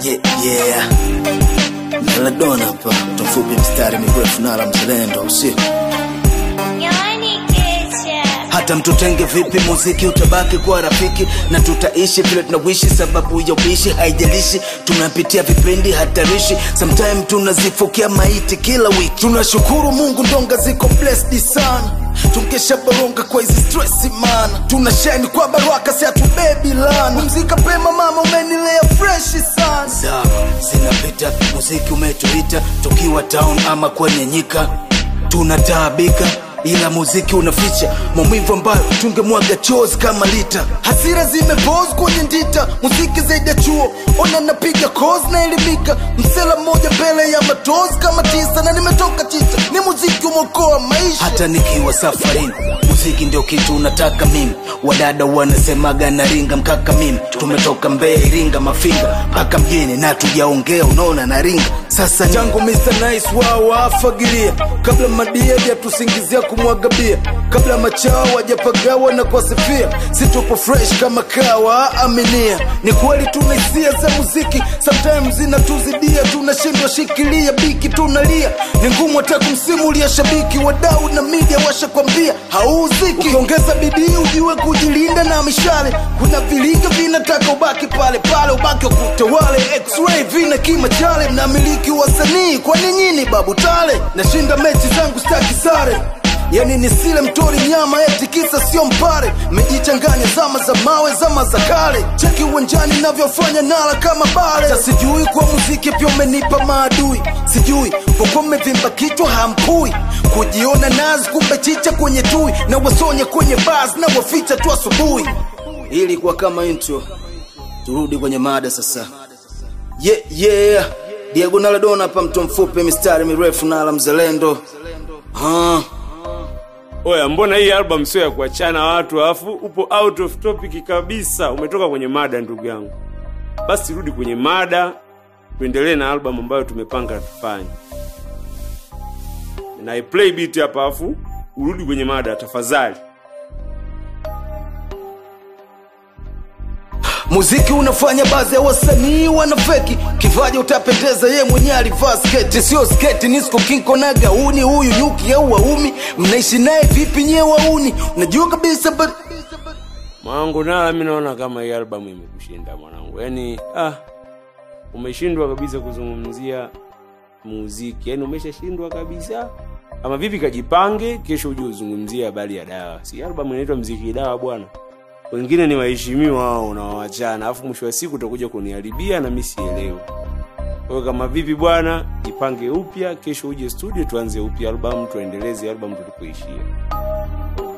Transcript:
Yeah, yeah. Maradona hapa, mfupi mstari mirefu nala mzalendo usio Yaani kesha hata mtutenge vipi, muziki utabaki kuwa rafiki na tutaishi vile tunawishi, sababu ya ubishi haijalishi. Tunapitia vipindi hatarishi, sometime tunazifukia maiti kila wiki. Tunashukuru Mungu, ndonga ziko blessed sana tungesha baronga kwa hizi stress mana tuna shine kwa baraka si hatubebi lana pumzika pema mama umenilea fresh sana zama zinapita muziki umetuita tukiwa town ama kwenye nyika tunataabika ila muziki unaficha maumivu ambayo tungemwaga chozi kama lita hasira zimepose kwenye ndita muziki zaidi ya chuo ona napiga kozi na elimika msela mmoja mbele ya matozi kama tisa na nimetoka tita ni muziki umeokoa maisha hata nikiwa safarini muziki ndio kitu unataka mimi wadada wanasemaga naringa mkaka mimi tumetoka mbee iringa mafinga mpaka mjini na tujaongea unaona naringa sasa jangu Mr. Nice wao wafagilia kabla madia hajatusingizia kumwaga bia kabla machao wajapagawa na kuwasifia si tupo fresh kama kawa aminia ni kweli tuna hisia za muziki sometimes zinatuzidia tunashindwa shikilia biki tunalia ni ngumu hata kumsimulia shabiki wadau na media washakwambia hauziki ukiongeza bidii ujue kujilinda na mishale kuna vilinga vinataka ubaki pale pale ubaki wakutawale x-ray vina kima chale mnamiliki wasanii kwani nyini babu tale nashinda mechi zangu staki sare yani nisile mtori nyama eti kisa sio mpare mejichanganya zama za mawe zama za kale cheki uwanjani navyofanya nala kama bale sa sijui kwa muziki pia umenipa maadui sijui kwa kuwa mmevimba kichwa hamkui kujiona nazi kumbe chicha kwenye tui na wasonya kwenye bas na waficha tu asubuhi ili kwa kama intro turudi kwenye mada sasa yeah, yeah. Diego Maradona hapa mtu mfupi mistari mirefu nala mzalendo ah. Oya, mbona hii album sio ya kuachana watu, alafu upo out of topic kabisa, umetoka kwenye mada ndugu yangu. Basi rudi kwenye mada, tuendelee na album ambayo tumepanga tufanye. Na I play beat hapa, alafu urudi kwenye mada tafadhali. Muziki unafanya baadhi ya wasanii wanafeki, kivaji utapendeza, ye mwenyewe alivaa sketi, sio sketi, nisko kinko na gauni. Huyu nyuki au waumi, mnaishi naye vipi nyewe wauni? Unajua kabisa but... Mwanangu nala, mi naona kama hii album imekushinda mwanangu, yaani ah, umeshindwa kabisa kuzungumzia muziki, yaani umeshashindwa kabisa. Ama vipi, kajipange, kesho uje uzungumzie habari ya dawa. Si album inaitwa mziki dawa bwana wengine ni waheshimiwa wao unawawachana, alafu mwisho wa siku utakuja kuniharibia na mimi sielewi. Kwa hiyo kama vipi bwana, jipange upya, kesho uje studio tuanze upya album, tuendeleze album tulipoishia.